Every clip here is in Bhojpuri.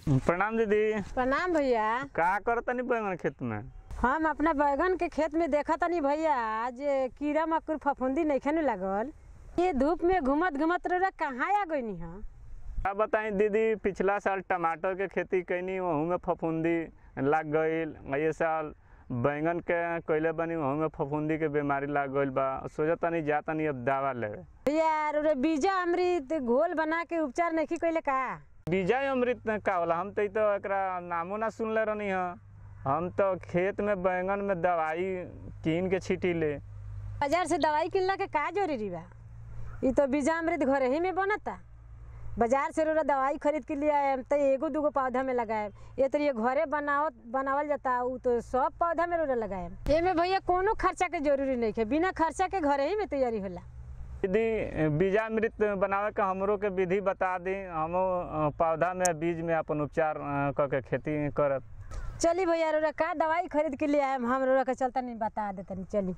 प्रणाम दीदी प्रणाम भैया का करतनी बैंगन खेत में हम अपना बैगन के खेत में देखा तनी भैया जे कीड़ा मकुर फफूंदी नइखे न लागल ये धूप में घुमत घुमत रह कहाँ आ गईनी हा का बताई दीदी पिछला साल टमाटर के खेती कैनी वहू में फफूंदी लाग गईल ये साल बैंगन के कैले बनी वहू में फफूंदी के बीमारी लाग गईल बा सोचा तनी जा तनी अब दवा लेवे भैया रे बीजा अमृत घोल बना के उपचार नहीं कैले का बीजा अमृत का होला हम तो तो एकरा नामो ना सुनले रहनी ह हम तो खेत में बैंगन में दवाई कीन के छीटी ले बाजार से दवाई किनला के का जरूरी बा ई तो बीजा अमृत घरे ही में बनता बाजार से रोरा दवाई खरीद के लिए आए तो एगो दूगो पौधा में लगाए ये तो ये घरे बनाओ बनावल जाता उ तो सब पौधा में रोरा लगाए एमे भैया कोनो खर्चा के जरूरी नहीं है बिना खर्चा के घरे ही में तैयारी होला दीदी बीजामृत बनावे के हमरो के विधि बता दी हम पौधा में बीज में अपन उपचार अ, क के खेती करब चली भैया रोरा का दवाई खरीद के लिए आए हम रोरा के चलता नहीं बता देता नहीं चली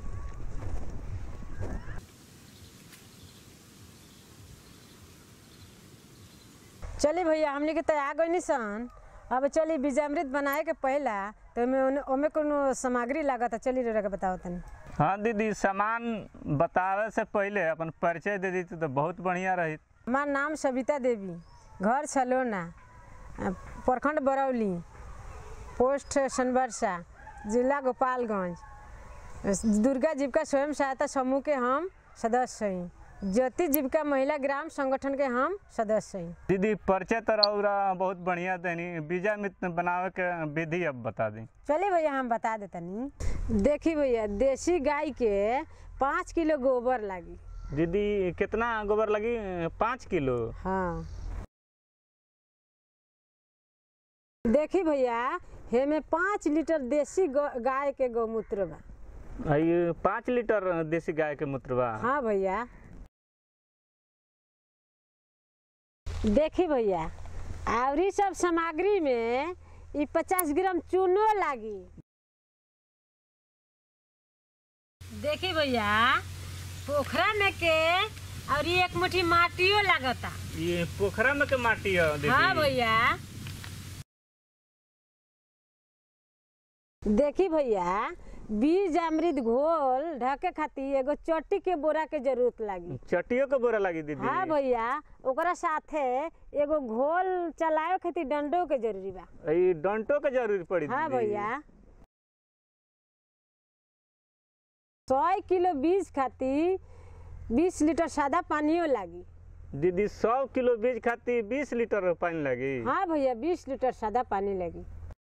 चली भैया हमने के तो आ गई सन अब चली बीजामृत बनाए के पहला तो ओमे ओमे कोनो सामग्री लागत है चली रोरा के बताओ तनी हाँ दीदी सामान बतावे से पहले अपन परिचय दे देती तो बहुत बढ़िया रही हमार नाम सविता देवी घर सलोना अ, प्रखंड बरौली पोस्ट सनबरसा जिला गोपालगंज दुर्गा जीविका स्वयं सहायता समूह के हम सदस्य हैं ज्योति जीविका महिला ग्राम संगठन के हम सदस्य हैं दीदी परिचय तो रौरा बहुत बढ़िया देनी बीजामृत बनावे के विधि अब बता दी चलिए भैया हम बता देतनी देखी भैया देसी गाय के पाँच किलो गोबर लागी दीदी कितना गोबर लगी पाँच किलो हाँ देखी भैया हेमे पाँच लीटर देसी गौ- गाय के गौमूत्र बा आ, ये पाँच लीटर देसी गाय के मूत्र बा हाँ भैया देखी भैया और ई सब सामग्री में ई पचास ग्राम चूनो लागी देखी भैया पोखरा में के और ई एक मुट्ठी माटियो लागता ये पोखरा में के माटी है दीदी हाँ भैया देखी भैया बीज अमृत घोल ढके खातिर एगो चट्टी के बोरा के जरूरत लागी चटियो के बोरा लगी दीदी हाँ भैया ओकरा साथे एगो घोल चलावे खातिर डंडो के जरूरी बा ई डंटो के जरूरी पड़ी हाँ दीदी। भैया सौ किलो बीज खातिर बीस लीटर सादा पानियो लागी दीदी सौ किलो बीज खातिर बीस लीटर पानी लगी हाँ भैया बीस लीटर सादा पानी लगी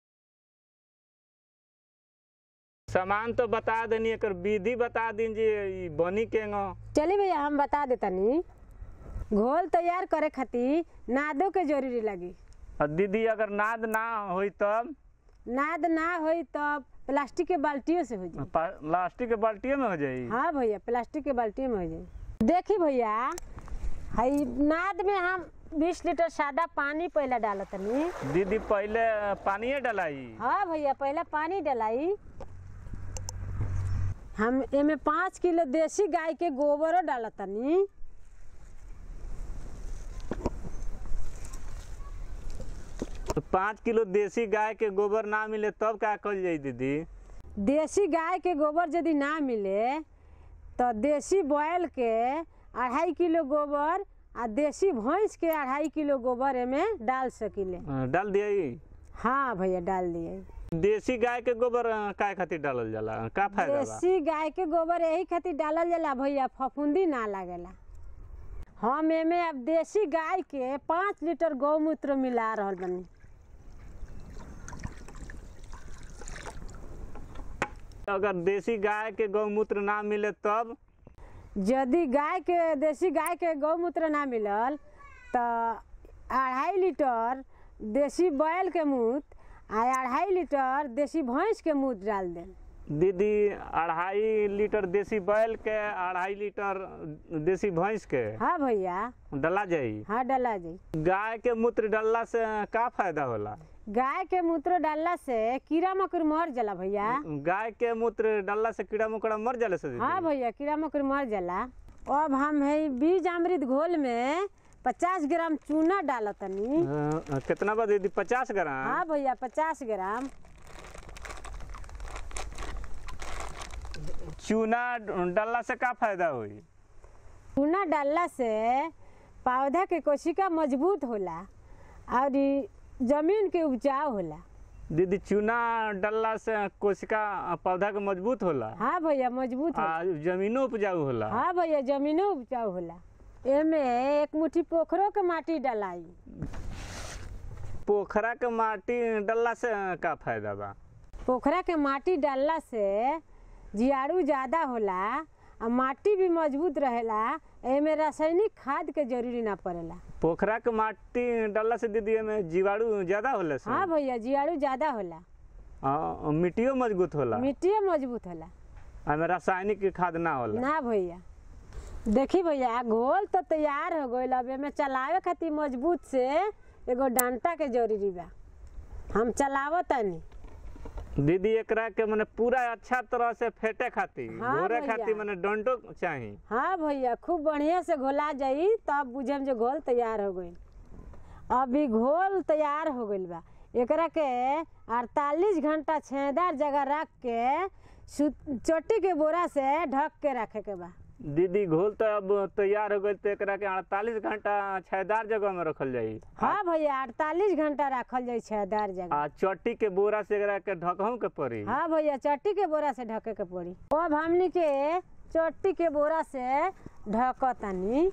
सामान तो बता देनी एकर विधि बता दी जी ई बनी के नो चलिए भैया हम बता देतनी घोल तैयार करे खातिर नादो के जरूरी लगी और दीदी अगर नाद ना होई तब नाद ना होई तब प्लास्टिक के बाल्टियों से हो जाए पा- प्लास्टिक के बाल्टियों में हो जाई हाँ भैया प्लास्टिक के बाल्टियों में हो जाए देखी भैया हई नाद में हम बीस लीटर सादा पानी पहले डालतनी दीदी पहले पानिए डलाई हाँ भैया पहले पानी डलाई हम एमे पाँच किलो देसी गाय के गोबरो डालतनी तो पाँच किलो देसी गाय के गोबर ना मिले तब का कल जाई दीदी देसी गाय के गोबर यदि ना मिले तो देसी बैल के अढ़ाई किलो गोबर आ देसी भैंस के अढ़ाई किलो गोबर एमे डाल सकिले अ, डाल दिया हाँ भैया डाल दिए देसी गाय के गोबर अ, काय खातिर डालल जाला का फायदा बा देसी गाय के गोबर यही खातिर डालल जाला भैया फफूंदी ना लागेला हम एमे अब देसी गाय के पाँच लीटर गौमूत्र मिला रहल बनी अगर देसी गाय के गौमूत्र ना मिले तब यदि गाय के देसी गाय के गौमूत्र ना मिलल तो अढ़ाई लीटर देसी बैल के मूत आ अढ़ाई लीटर देसी भैंस के मूत डाल दें दीदी अढ़ाई लीटर देसी बैल के अढ़ाई लीटर देसी भैंस के हाँ भैया डला जाई हाँ डाला जी गाय के मूत्र डालला से का फायदा होला गाय के मूत्र डालला से कीड़ा मकोड़ मर जाला भैया गाय के मूत्र डालला से कीड़ा मकोड़ा मर जाले से दीदी? हाँ भैया कीड़ा मकोड़ मर जाला अब हम है बीज अमृत घोल में पचास ग्राम चूना डालो तनी अ, कितना बा दीदी पचास ग्राम हाँ भैया पचास ग्राम चूना डालला से का फायदा होई चूना डालला से पौधा के कोशिका मजबूत होला और ई जमीन के उपजाऊ होला दीदी चूना डालला से कोशिका पौधा के मजबूत होला हाँ भैया मजबूत होला आ जमीनो उपजाऊ होला हाँ भैया जमीनो उपजाऊ होला एमे एक मुट्ठी पोखरो के माटी डालाई पोखरा के माटी डालला से का फायदा बा पोखरा के माटी डालला से जीवाणु ज्यादा होला आ माटी भी मजबूत रहेला एमे रासायनिक खाद के जरूरी ना पड़ेला पोखरा के माटी डालला से दीदी एमे जीवाणु ज्यादा होला से हाँ भैया जीवाणु ज्यादा होला आ, मिट्टियो मजबूत होला मिट्टियो मजबूत होला एमे रासायनिक खाद ना होला ना भैया देखी भैया घोल तो तैयार हो गईल अब एमे चलावे खातिर मजबूत से एगो डंटा के जरूरी बा हम चलावत तनी दीदी एकरा के मने पूरा अच्छा तरह से फेटे खातिर हाँ घोरे भैया। खातिर मने डंडो चाही हाँ भैया खूब बढ़िया से घोला जाई तब बुझम जे घोल तैयार हो गईल अभी घोल तैयार हो गईल बा एकरा के 48 घंटा छेदार जगह रख के सु- चोटी के बोरा से ढक के रखे के बा दीदी घोल तो अब तैयार हो गई तो एकरा के 48 घंटा छायेदार जगह में रखल जाई हाँ भैया 48 घंटा रखल जाई छेदार जगह आ चट्टी के बोरा से एकरा के ढकहू के पड़ी हाँ भैया चट्टी के बोरा से ढके के पड़ी अब हमनी के चट्टी के बोरा से ढकतानी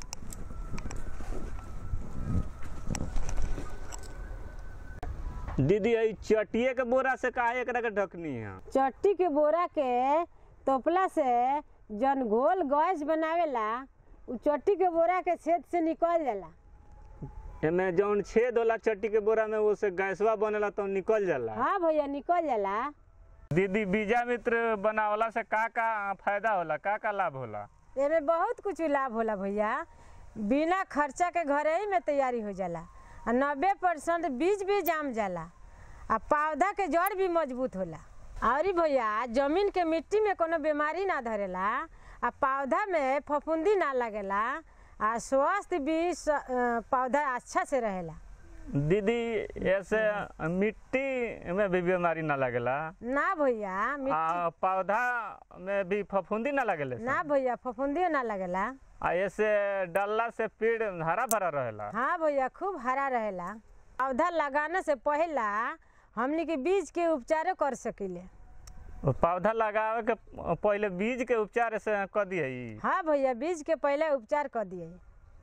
दीदी ई चटिए के बोरा से काहे एकरा के ढकनी है चट्टी के बोरा के तोपला से जन घोल गैस बनावेला उ चट्टी के बोरा के छेद से निकल जाला एमे जौन छेद होला चट्टी के बोरा में वो से गैसवा बनेला तो निकल जाला हाँ भैया निकल जाला दीदी बीजा मित्र बनावला से का का फायदा होला का का लाभ होला एमे बहुत कुछ लाभ होला भैया बिना खर्चा के घरे ही में तैयारी हो जाला आ नब्बे परसेंट बीज भी जाम जाला आ पौधा के जड़ भी मजबूत होला और भैया जमीन के मिट्टी में कोनो बीमारी ना धरेला आ पौधा में फफूंदी ना लगेला आ स्वास्थ्य भी स- अ, पौधा अच्छा से रहेला दीदी ऐसे मिट्टी में भी बीमारी ना लगेला ना भैया मिट्टी आ पौधा में भी फफूंदी ना लगेले से? ना भैया फफूंदी ना लगेला आ ऐसे डालला से पेड़ हरा भरा रहेला हाँ भैया खूब हरा रहेला पौधा लगाने से पहला हमनी के बीज के उपचारो कर सकीले पौधा लगावे के पहले बीज के उपचार से क दिए हाँ भैया बीज के पहले उपचार कर दिए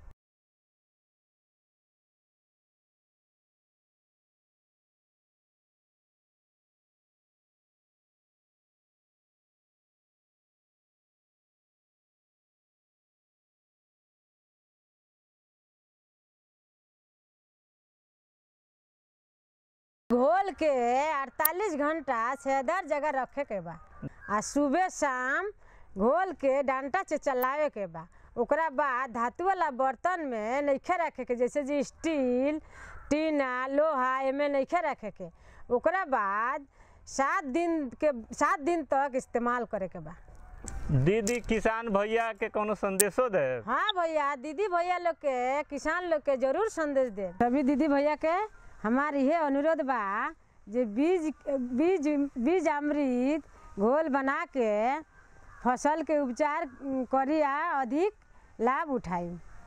घोल के 48 घंटा छेदार जगह रखे के बा आ सुबह शाम घोल के डंटा से चलावे के बा ओकरा बाद धातु वाला बर्तन में नइखे रखे के जैसे जी स्टील टीना लोहा एमे नइखे रखे के ओकरा बाद सात दिन के सात दिन तक इस्तेमाल करे के बा दीदी किसान भैया के कोनो संदेशो दे हाँ भैया दीदी भैया लोग के किसान लोग के जरूर संदेश दे सभी दीदी भैया के हमार ये अनुरोध बा जे बीज बीज बीज अमृत घोल बना के फसल के उपचार करी आ अधिक लाभ उठाई